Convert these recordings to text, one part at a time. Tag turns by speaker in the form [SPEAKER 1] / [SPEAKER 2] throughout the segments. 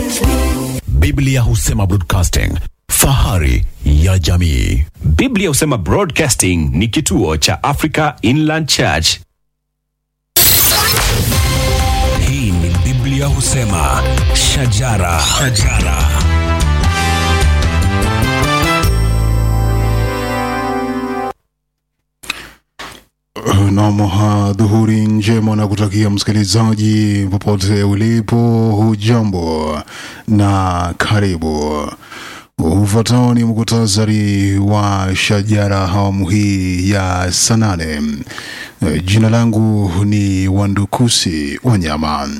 [SPEAKER 1] Biblia husema broadcasting, fahari ya jamii.
[SPEAKER 2] Biblia husema Broadcasting ni kituo cha Africa Inland Church.
[SPEAKER 3] Hii ni Biblia husema shajara, shajara.
[SPEAKER 4] Nam, dhuhuri njema na kutakia msikilizaji popote ulipo, hujambo na karibu. Ufuatao ni muktasari wa shajara awamu hii ya saa nane. Jina langu ni Wandukusi Wanyama.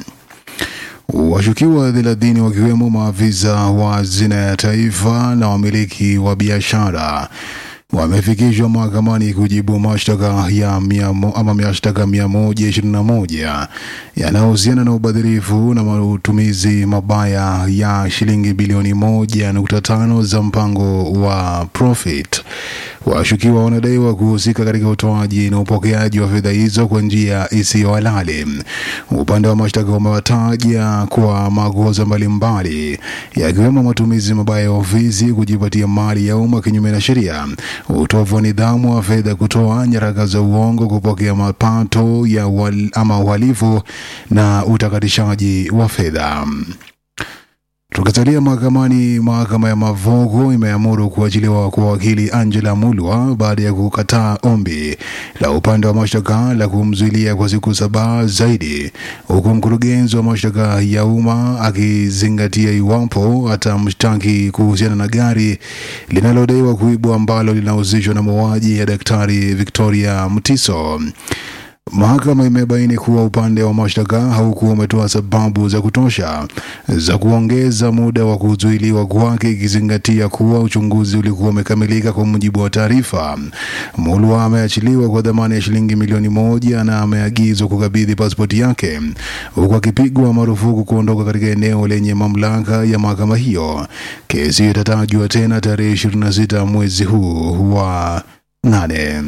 [SPEAKER 4] Washukiwa thelathini wakiwemo maafisa wa hazina ya taifa na wamiliki wa biashara wamefikishwa mahakamani kujibu mashtaka ya mia mo- ama mashtaka mia moja ishirini na moja yanayohusiana na ubadhirifu na matumizi mabaya ya shilingi bilioni moja nukta tano za mpango wa Profit. Washukiwa wanadaiwa kuhusika katika utoaji na upokeaji wa fedha hizo kwa njia isiyo halali. Upande wa mashtaka umewataja kwa makosa mbalimbali yakiwemo matumizi mabaya ya ofisi, kujipatia mali ya umma kinyume na sheria, utovu wa nidhamu wa fedha, kutoa nyaraka za uongo, kupokea mapato ya wal, ama uhalifu na utakatishaji wa fedha. Tukisalia mahakamani, mahakama ya Mavogo imeamuru kuachiliwa kwa wakili Angela Mulwa baada ya kukataa ombi la upande wa mashtaka la kumzuilia kwa siku saba zaidi, huku mkurugenzi wa mashtaka ya umma akizingatia iwapo atamshtaki kuhusiana na gari linalodaiwa kuibwa ambalo linahusishwa na mauaji ya Daktari Victoria Mutiso. Mahakama imebaini kuwa upande wa mashtaka haukuwa umetoa sababu za kutosha za kuongeza muda wa kuzuiliwa kwake, ikizingatia kuwa uchunguzi ulikuwa umekamilika kwa mujibu wa taarifa. Mulwa ameachiliwa kwa dhamana ya shilingi milioni moja na ameagizwa kukabidhi pasipoti yake, huku akipigwa marufuku kuondoka katika eneo lenye mamlaka ya mahakama hiyo. Kesi hiyo itatajwa tena tarehe 26 mwezi huu wa nane.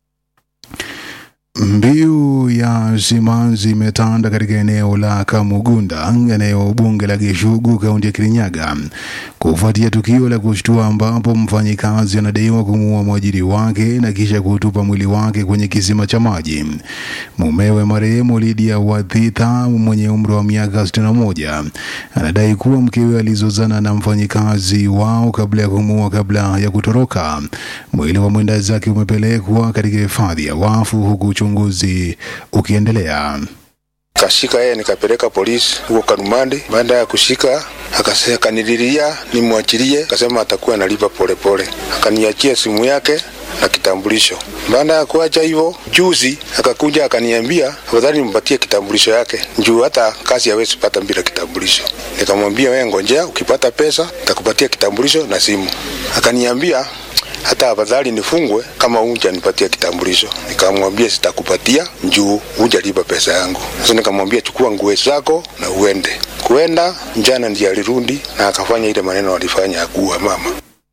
[SPEAKER 4] Mbiu ya simanzi imetanda katika eneo la Kamugunda, eneo bunge la Gishugu, kaunti ya Kirinyaga, kufuatia tukio la kushtua ambapo mfanyikazi anadaiwa kumuua mwajiri wake na kisha kutupa mwili wake kwenye kisima cha maji. Mumewe marehemu Lydia Wathitha mwenye umri wa miaka 61 anadai kuwa mkewe alizozana na mfanyikazi wao kabla ya kumuua kabla ya kutoroka. Mwili wa mwenda zake umepelekwa katika hifadhi ya wafu huku uchunguzi ukiendelea.
[SPEAKER 5] kashika yeye nikapeleka polisi huko Karumandi. Baada ya kushika akase- akanililia nimwachilie, akasema atakuwa analipa polepole, akaniachia simu yake na kitambulisho. Baada ya kuacha hivyo, juzi akakuja akaniambia afadhali nimpatie kitambulisho yake juu hata kazi hawezi pata bila kitambulisho. Nikamwambia wewe ngojea, ukipata pesa nitakupatia kitambulisho na simu. Akaniambia hata afadhali nifungwe kama hujanipatia kitambulisho. Nikamwambia sitakupatia juu hujalipa pesa yangu. Sasa nikamwambia chukua nguo zako na uende. Kuenda jana ndiye alirudi na akafanya ile maneno alifanya ya kuua mama.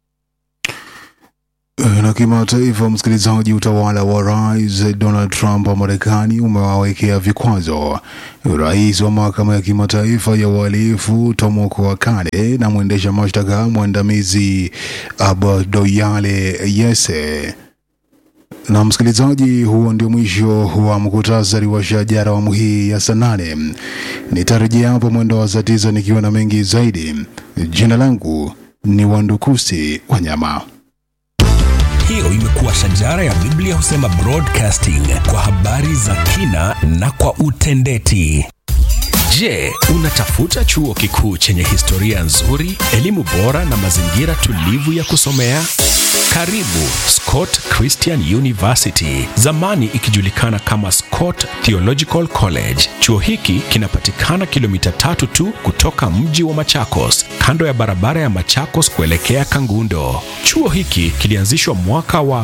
[SPEAKER 4] Na kimataifa, msikilizaji, utawala wa rais Donald Trump wa Marekani umewawekea vikwazo rais wa mahakama ya kimataifa ya uhalifu Tomoko Wakane na mwendesha mashtaka mwandamizi Abadoyale Yese. Na msikilizaji, huo ndio mwisho wa mkutasari wa shajara awamu hii ya saa nane. Nitarejea hapo mwendo wa saa tisa nikiwa na mengi zaidi. Jina langu ni Wandukusi Wanyama.
[SPEAKER 3] Hiyo imekuwa shajara ya Biblia husema broadcasting kwa habari za kina na kwa utendeti.
[SPEAKER 2] Je, unatafuta chuo kikuu chenye historia nzuri, elimu bora na mazingira tulivu ya kusomea? Karibu Scott Christian University, zamani ikijulikana kama Scott Theological College. Chuo hiki kinapatikana kilomita tatu tu kutoka mji wa Machakos, kando ya barabara ya Machakos kuelekea Kangundo. Chuo hiki kilianzishwa mwaka wa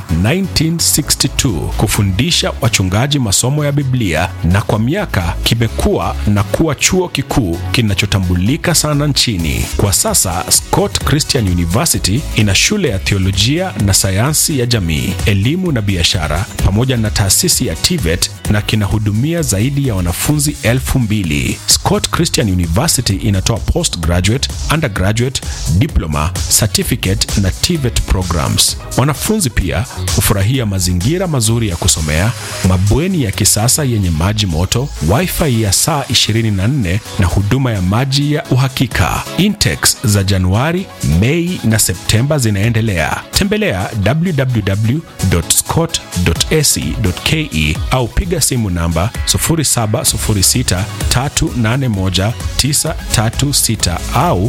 [SPEAKER 2] 1962 kufundisha wachungaji masomo ya Biblia na kwa miaka kimekuwa na kuwa kuwa chuo kikuu kinachotambulika sana nchini. Kwa sasa Scott Christian University ina shule ya theolojia na sayansi ya jamii, elimu na biashara pamoja na taasisi ya TVET na kinahudumia zaidi ya wanafunzi elfu mbili. Scott Christian University inatoa postgraduate, undergraduate, diploma, certificate na TVET programs. Wanafunzi pia hufurahia mazingira mazuri ya kusomea, mabweni ya kisasa yenye maji moto, wifi ya saa 24 na huduma ya maji ya uhakika. Intex za Januari, Mei na Septemba zinaendelea. Tembelea www.scott.ac.ke au piga simu namba 0706381936 au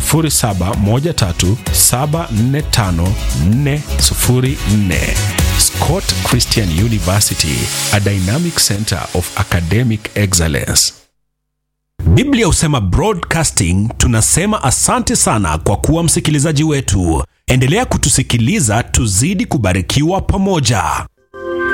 [SPEAKER 2] 0713745404. Scott Christian University, a dynamic center of academic excellence.
[SPEAKER 3] Biblia husema broadcasting. Tunasema asante sana kwa kuwa msikilizaji wetu. Endelea kutusikiliza, tuzidi kubarikiwa pamoja.